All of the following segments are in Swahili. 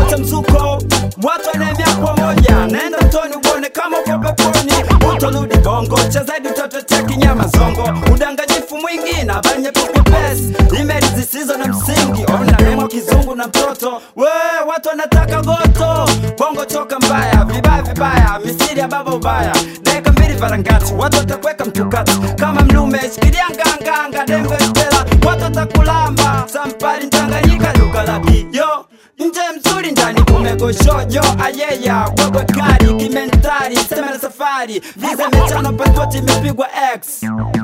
wote mzuko watu wanaemea pamoja naenda mtoni uone kama uko peponi utorudi bongo cha zaidi utototea kinyama zongo udanganyifu mwingi na banye pupepes imeli zisizo na msingi ona nemo kizungu na mtoto we watu wanataka goto bongo choka mbaya vibaya vibaya misiri ya baba ubaya dakika mbili varangati watu watakweka mtukati kama mlume shikilia nganganga dembe stela watu watakulamba sampari mchanganyika lugha la kiyo nje mzuri ndani kumegoshojo ayeya bwebwe kari kimentari sema na safari viza mechano pasipoti imepigwa x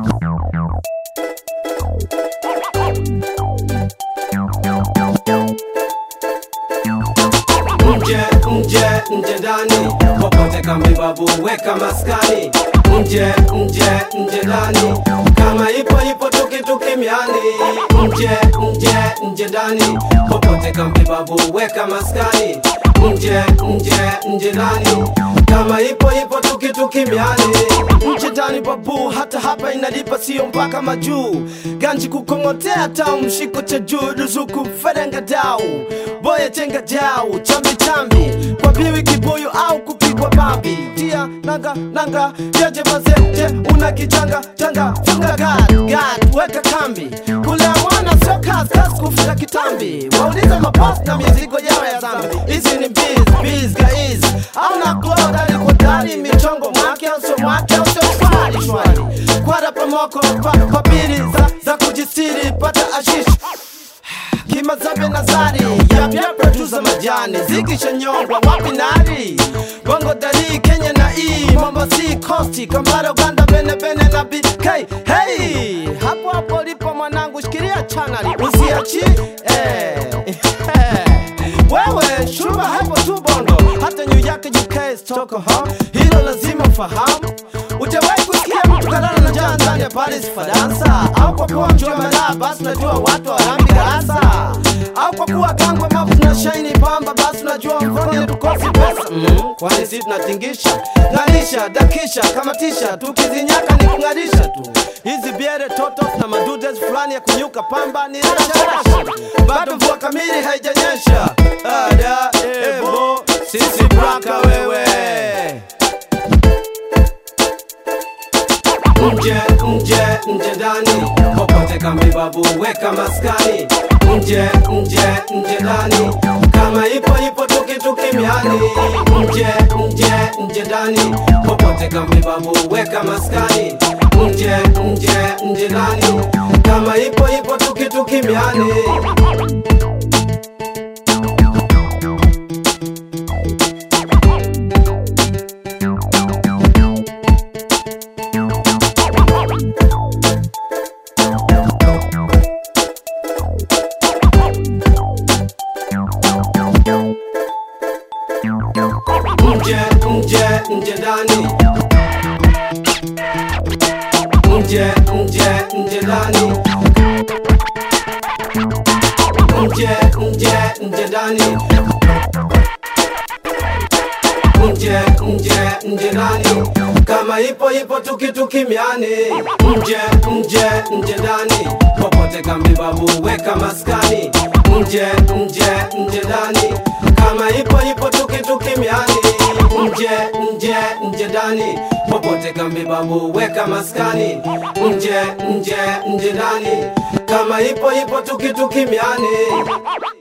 nje nje nje ndani popote kambibabu weka maskani nje nje nje ndani kama ipo ipo tukituki miani nje nje nje ndani popote kambibabu weka maskani nje nje nje ndani kama ipo ipo tukituki miani nje ndani babu hata hapa inalipa sio mpaka majuu ganji kukongotea tau mshiko cha juu ruzuku ferenga dau boya chenga dau chambi chambi kwa biwi kibuyu au kupigwa babi tia nanga nanga jeje mazeje una kichanga changa funga gad gad weka kambi kulea mwana sio kazi kazi kufunga kitambi waulize mapost na mizigo yao ya zambi hizi ni biz biz guys au na cloud aliko ndani michongo mwake au sio mwake au sio shwari shwari kwara pamoko pa, papiri za, za kujistiri pata ashish kimazabe nazari yapya produsa majani zikishanyongwa wapi nari bongo dari kenya na e mombasi costi kambara uganda bene bene na bk hey hapo hapo lipo mwanangu shikilia chanali usiachi eh. wewe shuba hapo tu bongo hata new york uk stockholm hilo lazima ufahamu Ujawahi kusikia mtu kalala na njaa ndani ya Paris Faransa, au kwa kuwa mjua malaa basi unajua watu warambi darasa, au kwa kuwa kangwe mapu na shaini pamba basi unajua mfoni tukosi pesa mm, kwani sisi tunatingisha ng'arisha, dakisha, kamatisha, tukizinyaka ni kung'arisha tu. Hizi biere totos na madudes fulani ya kunyuka pamba ni rasharasha, bado mvua kamili haijanyesha. Ada ebo sisi braka wewe nje nje nje ndani popote kambibabu weka maskani nje nje nje ndani kama ipo ipo tukituki miani nje nje nje ndani popote kambibabu weka maskani nje nje nje ndani kama ipo ipo tukituki miani nje nje nje ndani nje nje nje ndani nje nje nje ndani nje nje nje ndani kama ipo ipo tukituki miani nje nje nje ndani popote kambibabu weka maskani nje nje nje ndani kama ipo ipo tukituki miani nje nje nje ndani popote kambibabu weka maskani nje nje nje ndani kama ipo ipo tukituki miani